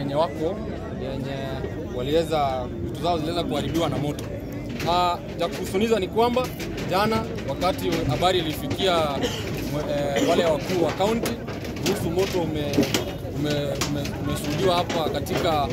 wenye wako yenye waliweza vitu zao ziliweza kuharibiwa na moto. Ah, cha kuhusuniza ni kwamba jana wakati habari ilifikia eh, wale wakuu wa kaunti kuhusu moto umeshuhudiwa ume, ume, umeshuhudiwa hapa katika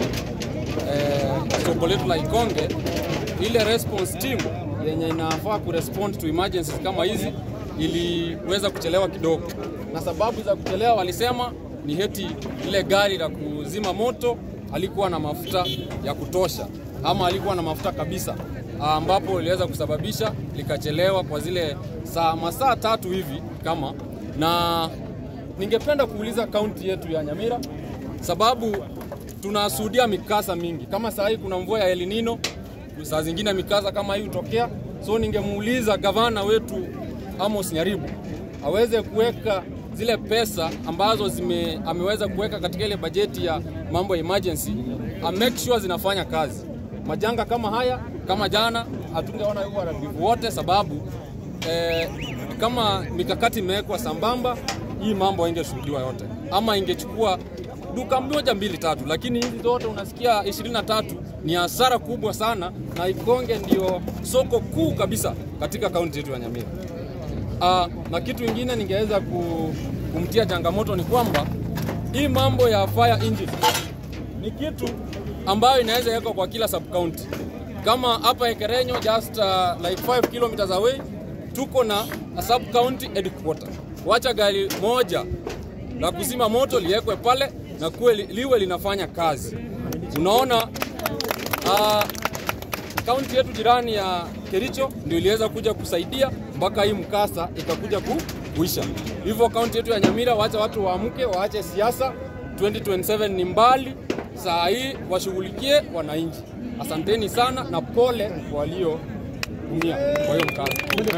eh, soko letu la Ikonge, ile response team yenye inafaa kurespond to emergencies kama hizi iliweza kuchelewa kidogo, na sababu za kuchelewa walisema ni heti ile gari la kuzima moto alikuwa na mafuta ya kutosha ama alikuwa na mafuta kabisa, ambapo iliweza kusababisha likachelewa kwa zile saa masaa tatu hivi kama na ningependa kuuliza kaunti yetu ya Nyamira sababu tunashuhudia mikasa mingi kama saa hii kuna mvua ya El Nino, saa zingine mikasa kama hii hutokea. So ningemuuliza gavana wetu Amos Nyaribu aweze kuweka zile pesa ambazo zime, ameweza kuweka katika ile bajeti ya mambo ya emergency, a make sure zinafanya kazi. Majanga kama haya kama jana hatungeona huo uharibifu wote, sababu eh, kama mikakati imewekwa sambamba, hii mambo ingeshuhudiwa yote, ama ingechukua duka moja mbili tatu, lakini hizi zote unasikia 23 ni hasara kubwa sana, na Ikonge ndio soko kuu kabisa katika kaunti yetu ya Nyamira. Uh, na kitu ingine ningeweza ku, kumtia changamoto ni kwamba hii mambo ya fire engine ni kitu ambayo inaweza wekwa kwa kila sub county. Kama hapa Ekerenyo just uh, like 5 kilometers away tuko na a sub county headquarter. Wacha gari moja la kuzima moto liwekwe pale na kuwe liwe linafanya kazi. Unaona uh, kaunti yetu jirani ya Kericho ndio iliweza kuja kusaidia mpaka hii mkasa ikakuja ku, kuisha. Hivyo kaunti yetu ya Nyamira, wacha watu waamke, waache siasa. 2027 ni mbali, saa hii washughulikie wananchi. Asanteni sana na pole walioumia kwa hiyo mkasa.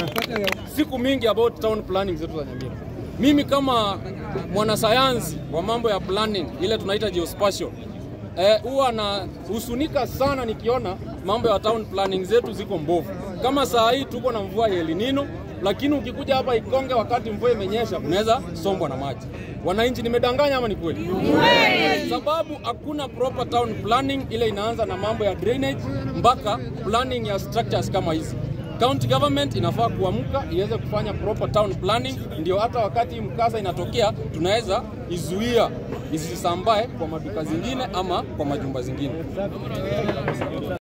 Siku mingi about town planning zetu za Nyamira. Mimi kama mwanasayansi wa mambo ya planning ile tunaita geospatial huwa eh, nahusunika sana nikiona mambo ya town planning zetu ziko mbovu. Kama saa hii tuko na mvua ya El Nino, lakini ukikuja hapa Ikonge wakati mvua imenyesha unaweza sombwa na maji. Wananchi, nimedanganya ama ni kweli? Sababu hakuna proper town planning, ile inaanza na mambo ya drainage mpaka planning ya structures kama hizi. County government inafaa kuamka iweze kufanya proper town planning, ndio hata wakati mkasa inatokea tunaweza izuia isisambae kwa maduka zingine ama kwa majumba zingine.